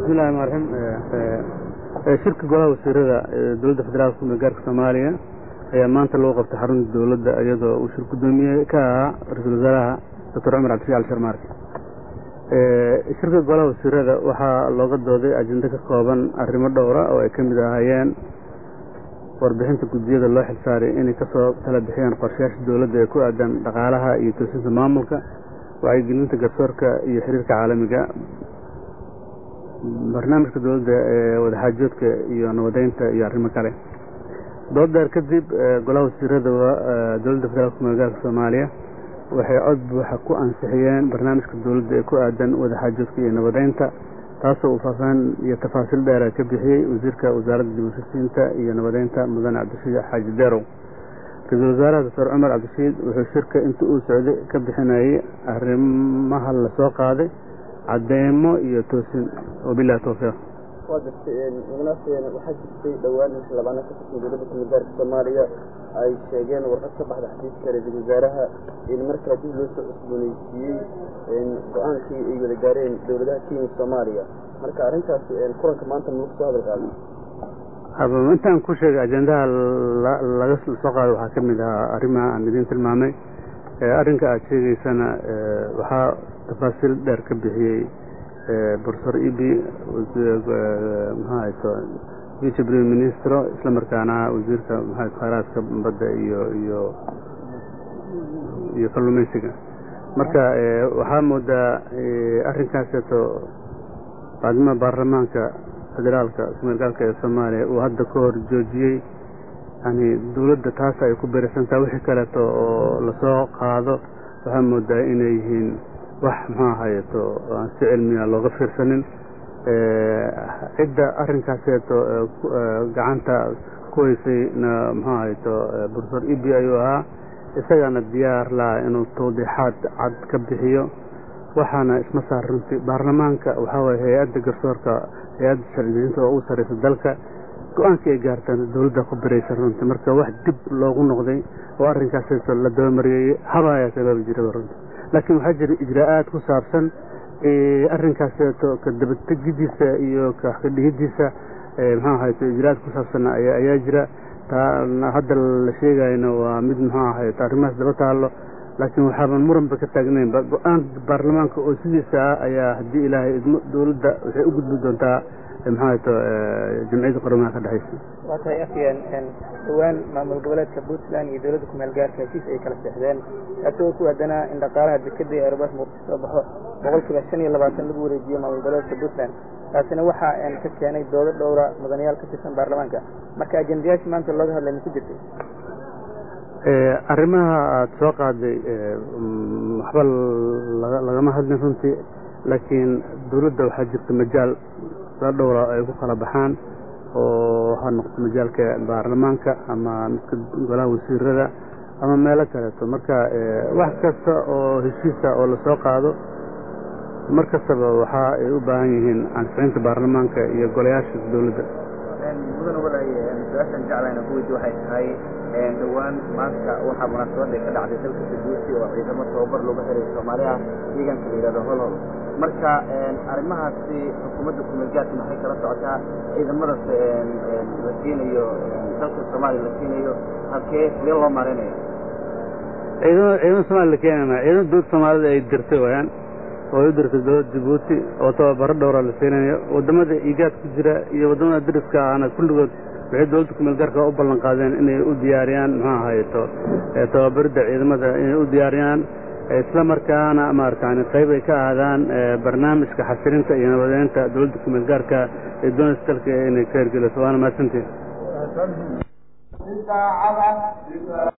bismillahi raxmaan raxiim shirka golaha wasiirada dowladda federaalka kumeel gaarka soomaaliya ayaa maanta lagu qabtay xarunta dowladda iyadoo uu shir gudoomiye ka ahaa ra-iisul wasaaraha doctor cumar cabdishic al sharmaarke shirka golaha wasiirada waxaa looga dooday ajendo ka kooban arrimo dhowra oo ay ka mid ahaayeen warbixinta guddiyada loo xilsaaray inay kasoo tala bixiyaan qorshayaasha dowladda ee ku aadan dhaqaalaha iyo toosinta maamulka wacyigelinta garsoorka iyo xiriirka caalamiga barnaamijka dowladda ee wadaxaajoodka iyo nabadeynta iyo arrimo kale dood dheer kadib golaha wasiirada dowladda federaalka kumeel gaarka soomaaliya waxay cod buuxa ku ansixiyeen barnaamijka dowladda ee ku aadan wadaxaajoodka iyo nabadeynta taasoo uu faahfaahin iyo tafaasiil dheera ka bixiyey wasiirka wasaaradda dib ushisiinta iyo nabadeynta mudane cabdirashiid xaaji deerow ra-iisul wasaaraha doctor cumar cabdirashiid wuxuu shirka inta uu socday ka bixinayay arrimaha lasoo qaaday cadeymo iyo toosin wabilahi towfiiq waa gartay mugnaas waxaa jirtay dhowaan in xildhibaano ka tirsan dowladda kumeel gaarka soomaaliya ay sheegeen warqad ka baxda xafiiska ra-iisul wasaaraha in markaa dib loo soo cusbooneysiiyey go-aankii ay wada gaareen dowladaha kenya soomaaliya marka arrintaas kulanka maanta ma lagu soo hadal qaaday intaan ku sheegay ajendaha laga soo qaado waxaa ka mid ahaa arrimaha aan idiin tilmaamay arrinka aada sheegaysana waxaa tafaasiil dheer ka bixiyey profesor ibi maxaato vice prime ministro isla markaana wasiirka maxaa khayraadka badda iyo iyo iyo kalluumaysiga marka waxaa moodaa arrinkaaseeto baadnimada baarlamaanka federaalka kumeel gaalka ee soomaaliya uu hadda ka hor joojiyey yani dowladda taas ay ku beersantaha wixii kaleeto oo lasoo qaado waxaa moodaa inay yihiin wax muxuu ahayeto aan si cilmiya looga fiirsanin cidda arrinkaaseeto gacanta ku haysayna muxuu ahayeto profesor ibi ayuu ahaa isagana diyaar laha inuu tawdiixaad cad ka bixiyo waxaana isma saar runtii baarlamaanka waxaa waye hay-adda garsoorka hay-adda sharcidejinta oo ugu sarreysa dalka go-aankii ay gaartaan dowladda ku biraysan runtii marka wax dib loogu noqday oo arrinkaaseeto la dabamariyey habaayaa sabaabi jiraba runtii laakiin waxaa jira ijraa'aad ku saabsan arrinkaaseeto ka dabategidiisa iyo kadhihidiisa muxuu ahayto ijraa'aad ku saabsan ayaa jira taa hadda la sheegayno waa mid muxuu ahayto arrimahaas daba taallo laakiin waxaaban muranba ka taagnaynba go-aan baarlamaanka oo sidiisa ah ayaa haddii ilaahay idmo dowladda waxay u gudbi doontaa muxuu ahayto jamciyadda qoramaha ka dhexaysa waa tahay afyeen dhowaan maamul goboleedka puntland iyo dowladda kumeel gaarka heshiis ay kala seexdeen kaasoo ku aadanaa in dhaqaalaha dekeda ee aerobaas muqdisho soo baxo boqolkiiba shan iyo labaatan lagu wareejiyo maamul goboleedka puntland taasina waxaa ka keenay doodo dhowra mudanayaal ka tirsan baarlamaanka marka ajendayaashii maanta looga hadlay ma ku jirtay arrimaha aada soo qaaday waxba lagama hadlin runtii laakiin dowladda waxaa jirta majaal la dhowra ay ku kala baxaan oo ha noqoto majaalka baarlamaanka ama midka golaha wasiirada ama meelo kaleeto marka wax kasta oo heshiisa oo lasoo qaado mar kastaba waxa ay u baahan yihiin ansixinta baarlamaanka iyo golayaasha dowladda mudan walaay su-aashaan jeclayna ku weydi waxay tahay dhowaan maanta waxaa munaasabadda ka dhacday dalka saduusi oo ciidamo tababar looga helay soomaaliya deegaanka la yihahdo holhol marka arrimahaasi xukuumadda kumeelgaarka maxay kala socotaa ciidamadaas la keenayo dalka soomaaliya la keenayo halkee sidee loo maareynayo ciidamada ciidamada somalia la keenama ciidamada dowladda soomaalida ay dirtay wayaan oo ay u dirtay dowladda jabuuti oo tababaro dhowra la siinayo waddamada iigaad ku jira iyo waddamada dariska ahna kulligood waxay dowladda kumeel gaarka u ballan qaadeen inay u diyaariyaan muxuu ahayeto tababaridda ciidamada inay u diyaariyaan isla markaana maaratan qayb ay ka aadaan barnaamijka xasilinta iyo nabadeynta dowladda kumeel gaarka ee doonaysa dalka inay ka hirgeliso waana mahadsantiin